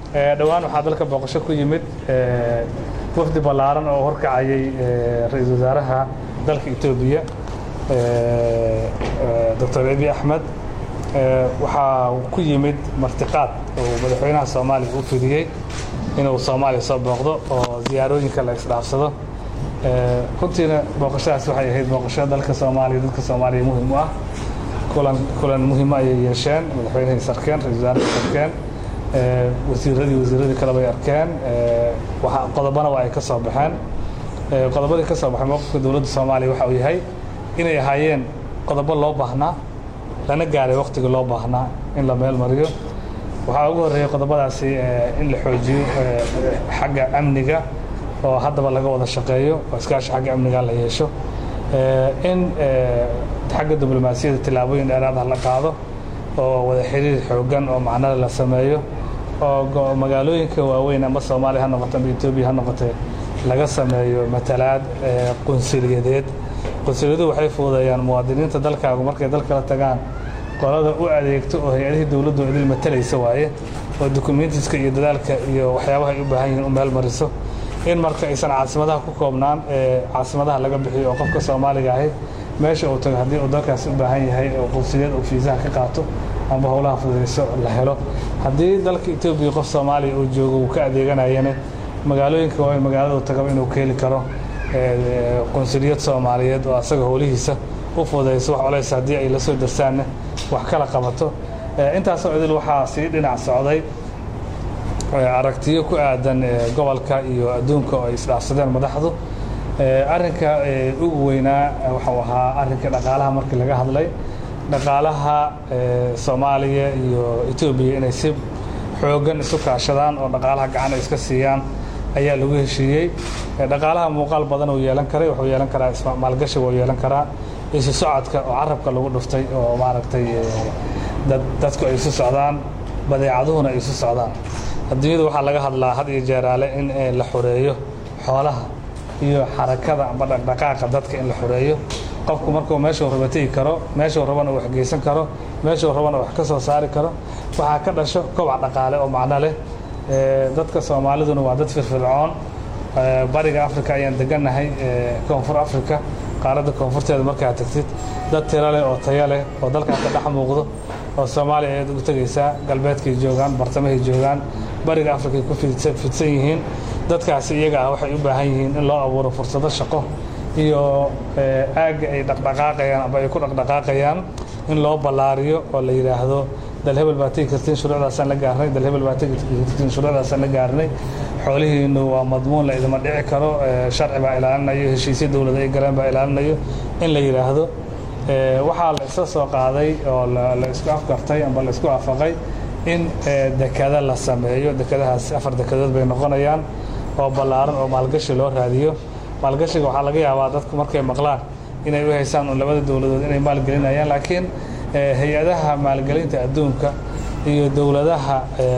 dhowaan waxaa dalka booqasho ku yimid wafdi ballaaran oo horkacayay ra-iisul wasaaraha dalka etoobiya doctor abi axmed waxaa ku yimid martiqaad oo madaxweynaha soomaaliya u fidiyey inuu soomaaliya soo booqdo oo ziyaarooyinka la isdhaafsado runtiina booqashadaas waxay ahayd booqasho dalka soomaaliya dadka soomaaliya muhim u ah kulan kulan muhiima ayay yeesheen madaxweynahii sarkeen ra-isul wasaarahii sarkeen wasiiradii wasiiradii kale bay arkeen qodobana waa ay ka soo baxeen qodobadii ka soo baxay mowqifka dowladda soomaaliya waxa uu yahay inay ahaayeen qodobo loo baahnaa lana gaaray waktigii loo baahnaa in la meel mariyo waxaa ugu horreeyey qodobadaasi in la xoojiyo xagga amniga oo haddaba laga wada shaqeeyo oo iskaashi xagga amniga la yeesho in xagga diblomaasiyadda tillaabooyin dheeraada la qaado oo wada xiriir xoogan oo macnada la sameeyo oo magaalooyinka waaweyn ama soomaaliya ha noqoto ama etoobiya ha noqotee laga sameeyo matalaad qunsuliyadeed qunsuliyadu waxay fududeeyaan muwaadiniinta dalkaagu markay dalka la tagaan qolada u adeegto oo hay-adihii dowladdu idil matalaysa waaye oo dukumentiska iyo dadaalka iyo waxyaabaha ay u baahan yihiin u meel mariso in marka aysan caasimadaha ku koobnaan ee caasimadaha laga bixiyo oo qofka soomaaliga ahi meesha uu tago haddii uu dalkaasi u baahan yahay oo qunsuliyad uu fiisaha ka qaato amba howlaha fududayso la helo haddii dalka etoobiya qof soomaaliya uu joogo uu ka adeeganayana magaalooyinka waaweyn magaalada uu tagaba inuu ka heli karo qunsuliyad soomaaliyeed oo asaga howlihiisa u fududayso wax colays haddii ay la soo darsaanna wax kala qabato intaasoo idil waxaa sii dhinac socday aragtiyo ku aadan gobolka iyo adduunka oo ay isdhaafsadeen madaxdu arrinka ugu weynaa waxau ahaa arrinka dhaqaalaha markii laga hadlay dhaqaalaha soomaaliya iyo etoobiya inay si xoogan isu kaashadaan oo dhaqaalaha gacan ay iska siiyaan ayaa lagu heshiiyey dhaqaalaha muuqaal badan uu yeelan karay wuxuu yeelan karaa maalgashi wuu yeelan karaa isu socodka oo carabka lagu dhuftay oo maaragtay dadku ay isu socdaan badeecaduhuna ay isu socdaan adduunyada waxaa laga hadlaa had iyo jeeraale in la xoreeyo xoolaha iyo xarakada amba dhaqdhaqaaqa dadka in la xoreeyo qofku markuu meeshuu raba tegi karo meeshuu rabana uu waxgeysan karo meeshuu rabana wax ka soo saari karo waxaa ka dhasho kobac dhaqaale oo macno leh dadka soomaaliduna waa dad firfircoon bariga africa ayaan degannahay koonfur africa qaaradda koonfurteeda markaa tagtid dad tiro leh oo tayo leh oo dalkaa ka dhex muuqdo oo soomaaliya ayaad ugu tegaysaa galbeedkay joogaan bartamahay joogaan bariga africay ku fidsan yihiin dadkaasi iyaga ah waxay u baahan yihiin in loo abuuro fursado shaqo iyo aagga ay dhaqdhaqaaqayaan amba ay ku dhaqdhaqaaqayaan in loo ballaariyo oo la yidhaahdo dal hebel baa tegi kartiin shuruucdaasaan la gaarnay dal hebel baa tegi kartiin shuruucdaasaan la gaarnay xoolihiinu waa madmuun la idima dhici karo sharci baa ilaalinayo heshiisyo dowlada ay galeen baa ilaalinayo in la yidhaahdo waxaa la isla soo qaaday oo la isku afgartay amba la isku afaqay in dekada la sameeyo dekadahaas afar dekadood bay noqonayaan oo ballaaran oo maalgashi loo raadiyo maalgashiga waxaa laga yaabaa dadku markay maqlaan inay u haysaan un labada dowladood inay maalgelinayaan laakiin hay-adaha maalgelinta adduunka iyo dowladaha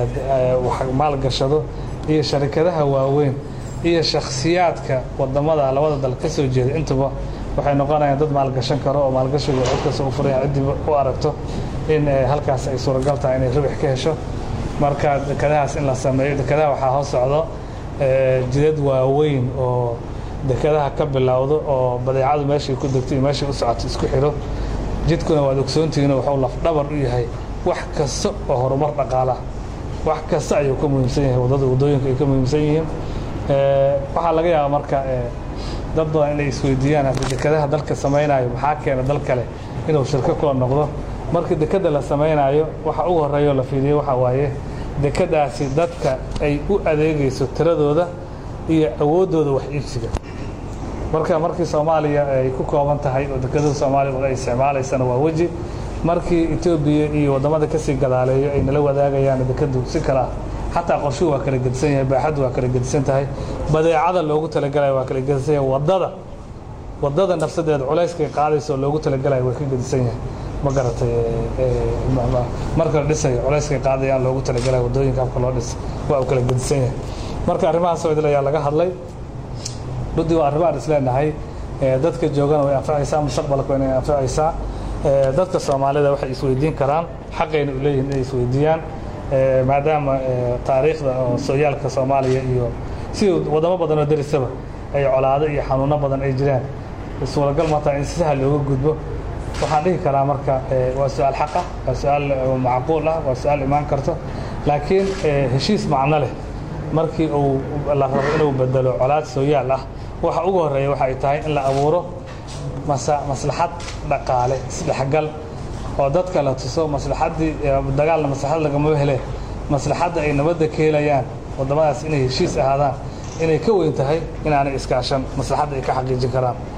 maalgashado iyo sharikadaha waaweyn iyo shakhsiyaadka wadamada labada dal ka soo jeeda intuba waxay noqonayaan dad maalgashan karo oo maalgashigu cid kasta u furaya ciddii u aragto in halkaas ay suuragal tahay inay ribix ka hesho marka dekadahaas in la sameeyo dekadaha waxaa hoos socdo jidad waaweyn oo dekadaha ka bilowdo oo badeecadu meeshay ku degto iyo meeshay u socoto isku xidho jidkuna waad ogsoontihiinoo wuxuu lafdhabar u yahay wax kasta oo horumar dhaqaalaha wax kasta ayuu ka muhiimsan yahay waddada waddooyinka ay ka muhiimsan yihiin waxaa laga yaabaa marka dad badan inay isweydiiyaan haddi dekadaha dalka samaynayo maxaa keena dal kale inuu shirko kula noqdo markii dekada la samaynayo waxa ugu horreeyo la fiiriyo waxaa waaye dekadaasi dadka ay u adeegayso tiradooda iyo awooddooda wax iibsiga marka markii soomaaliya ay ku kooban tahay oo dekadada soomaaliya ay isticmaalaysana waa weji markii etoobiya iyo waddamada kasii gadaaleeyo ay nala wadaagayaan dekadu si kale ah xataa qorshuhu waa kala gedisan yahay baaxaddu waa kala gedisan tahay badeecada loogu talagalaya waa kala gedisan yahay waddada waddada nafsadeeda culayskay qaadaysa oo loogu talagalaya waa ka gedisan yahay ma garatay marka la dhisayo culayskay qaadayaan loogu talagalaya waddooyinka afka loo dhisa waa uu kala gedisan yahay marka arrimahaas oo idil ayaa laga hadlay runtii waa arrimo aan isleenahay dadka joogana way anfacaysaa mustaqbalka inay anfacaysaa dadka soomaalida waxay isweydiin karaan xaqayna u leeyihin inay isweydiiyaan maadaama taariikhda oo sooyaalka soomaaliya iyo si wadamo badan oo derisaba ay colaado iyo xanuuno badan ay jiraan suuragal mataa in si sahal looga gudbo waxaan dhihi karaa marka waa su-aal xaq ah waa su-aal macquul ah waa su-aal imaan karto laakiin heshiis macno leh markii uu la rabo inuu bedelo colaad sooyaal ah waxa ugu horreeya waxa ay tahay in la abuuro maslaxad dhaqaale isdhexgal oo dadka la tuso maslaxaddii dagaalna maslaxad lagama hele maslaxadda ay nabadda ka helayaan waddamadaas inay heshiis ahaadaan inay ka weyn tahay inaanay iskaashan maslaxadda ay ka xaqiijin karaan